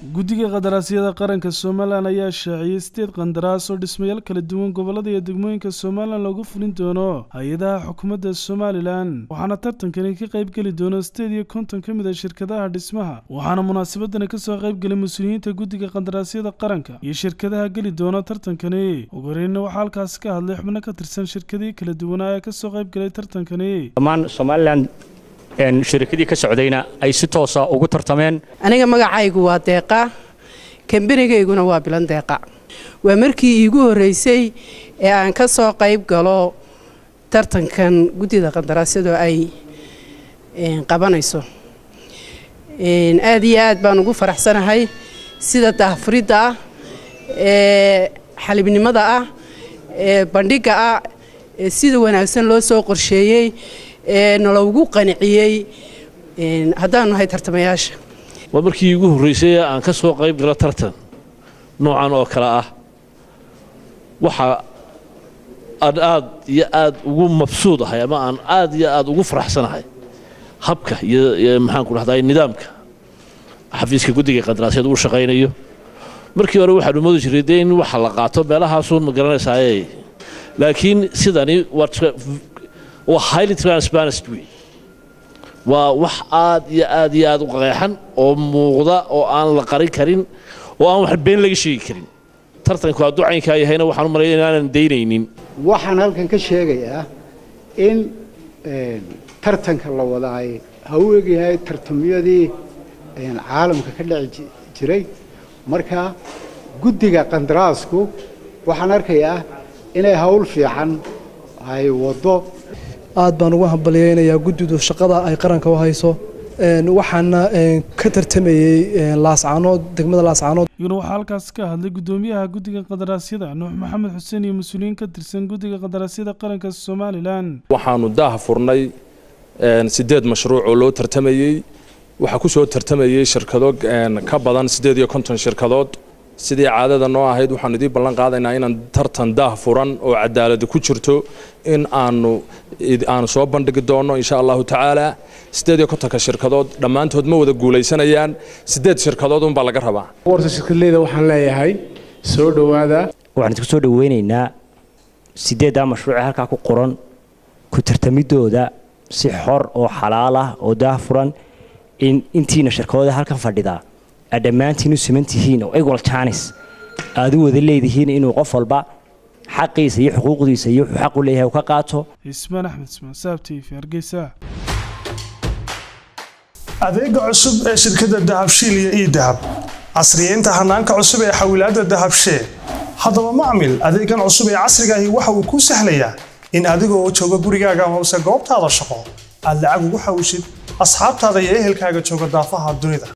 guddiga qandaraasyada qaranka somalilan ayaa shaaciyey sideed qandaraas oo dhismayaal kala duwan gobolada iyo degmooyinka somalilan loogu fulin doono hay-adaha xukuumadda somalilan waxaana tartankani ka qayb geli doono sideed iyo konton ka mid a shirkadaha dhismaha waxaana munaasabadani kasoo qayb gelay mas-uuliyiinta guddiga qandaraasyada qaranka iyo shirkadaha geli doona tartankani ugu horeyna waxaa halkaasi ka hadlay xubno ka tirsan shirkadihii kala duwanaa ee kasoo qayb galay tartankani dhammaan somalilan shirikadii ka socdayna ay si toosa ugu tartameen aniga magacaygu waa deeqa kambanigayguna waa bilan deeqa waa markii iigu horreysay ee aan ka soo qayb galo tartankan guddida qandaraasyadu ay qabanayso aad iyo aad baan ugu faraxsanahay sida daahfuridda ah ee xalibnimada ah ee bandhigga ah ee sida wanaagsan loo soo qorsheeyey ee naloogu qaniciyey haddaanu nahay tartamayaasha waa markii iigu horraysay aan ka soo qayb galo tartan noocan oo kale ah waxa aan aad iyo aad ugu mabsuud ahay ama aan aad iyo aad ugu faraxsanahay habka iyo maxaanku dhahdaa nidaamka xafiiska guddiga qandaraasyada uu shaqaynayo markii hore waxaanu moodi jiray dee in waxa la qaato meelahaasun ma garanaysaaye laakiin sidani waa highly transparent wey waa wax aad iyo aad iyo aad u qeexan oo muuqda oo aan la qarin karin oo aan wax been laga sheegi karin tartanku hadduu caynkaa yahayna waxaan u malaya inaanan daynaynin waxaan halkan ka sheegayaa in tartanka la wadaay ha u egyahay tartamyadii caalamka ka dhici jiray marka guddiga qandaraasku waxaan arkayaa inay hawl fiican ay waddo aad baan ugu hambalyaynayaa guddidu shaqada ay qaranka u hayso waxaana ka tartamayey laascaanood degmada laascaanood iyaguna waxaa halkaas ka hadlay guddoomiyaha guddiga qandaraasyada nuux maxamed xuseen iyo mas-uuliyiin ka tirsan guddiga qandaraasyada qaranka somalilan waxaanu daah furnay sideed mashruuc oo loo tartamayey waxaa ku soo tartamayey shirkado ka badan siddeed iyo konton shirkadood sidii caadada noo ahayd waxaanu idiin ballan qaadaynaa inaan tartan daah furan oo cadaalada ku jirto in aanu aanu soo bandhigi doonno insha allahu tacaala siddeed iyo kontonka shirkadood dhammaantood ma wada guulaysanayaan siddeed shirkadood unbaa laga rabaa warta shirkadleyda waxaan leeyahay soo dhowaada waxaan isku soo dhoweynaynaa sideeddaa mashruuce halkaa ku qoran ku tartamidooda si xor oo xalaal ah oo daah furan in intiina shirkadooda halkan fadhidaa aad dhammaantiin u siman tihiin oo equal chance aad u wada leedihiin inuu qof walba xaqiisa iyo xuquuqdiisa iyo wuxuu xaq u leeyahay uu ka qaato ismaan axmed ismaan saab t v hargeysa adeega cusub ee shirkadda dahabshiil iyo ii dahab casriyeynta hanaanka cusub ee xawilaadda dahabshee haddaba macmil adeegan cusub ee casriga ahi waxa uu kuu sahlayaa in adiga oo jooga gurigaaga hoose goobtaada shaqo aad lacag ugu xawishid asxaabtaada iyo ehelkaaga jooga daafaha dunida